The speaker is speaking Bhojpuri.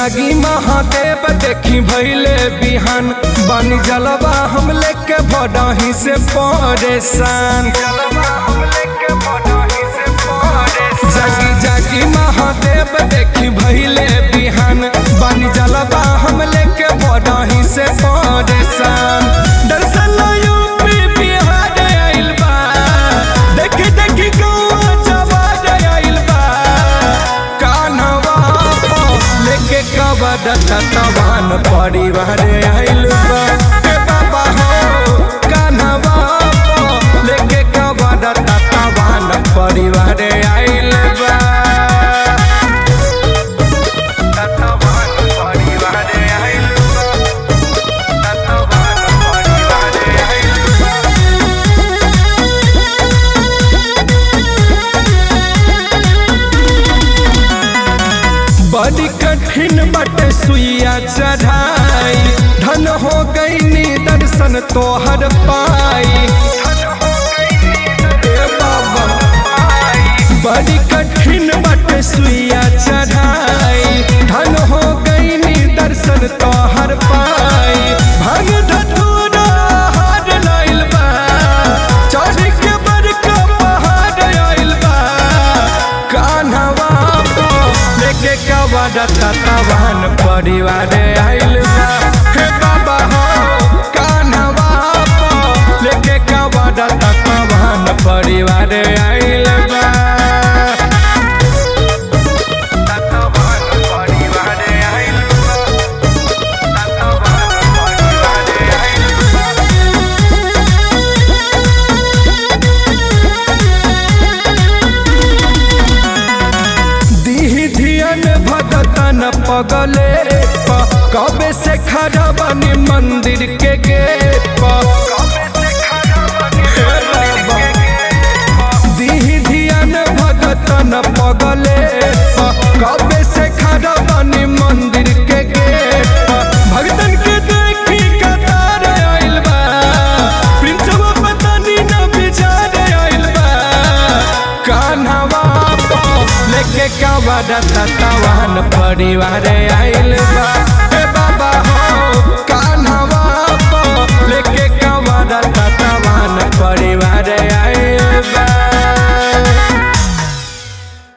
जागी महादेव देखी भैले बिहान बानी जलवा हम लेके भडही से परेशान जागी जागी महादेव देखी भैले बिहान बानी जलवा हम लेके भडही से परेशान दर्शन यूपी बिहार आइल बा देखी देखी गौआ जवार आइल बा कान्हवा पो लेके कबद ततवान परिवार आइल बा ए बाबा हो कान्हवा पो लेके कबद ततवान परिवार आइल बा ततवान परिवार आइल बा ततवान परिवार आइल बा बड़ी कठिन बट सुइया चढ़ाई धन हो गई दर्शन तोहर पाई ए बाबा बड़ी कठिन बट सुइया चढ़ाई धन हो गई दर्शन तोहर पाई भग धतूरा हार लाइल बा चढ़ के बड़का पहाड़ आइल बा कान्हवा पो लेके कवड़ ततवान परिवार आइल बा हे बाबा हो कान्हवा पो लेके कवड़ ततवान परिवार आइल बा ततवान परिवार आइल बा ततवान परिवार आइल बा दीही धियन भगतन पगले प कबे से खड़ा बनी मंदिर के गेट प हे बाबा। दीही धियन भगतन पगले प कबे से खड़ा बनी मंदिर के गेट प भगतन के देखी कतार आइल बा प्रिंसवा पता नी ना बिचार आइल बा कान्हवा पो लेके कवड़ ततवान परिवार आइल बा ए बाबा हो कान्हवा पो लेके कवड़ ततवान परिवार आइल बा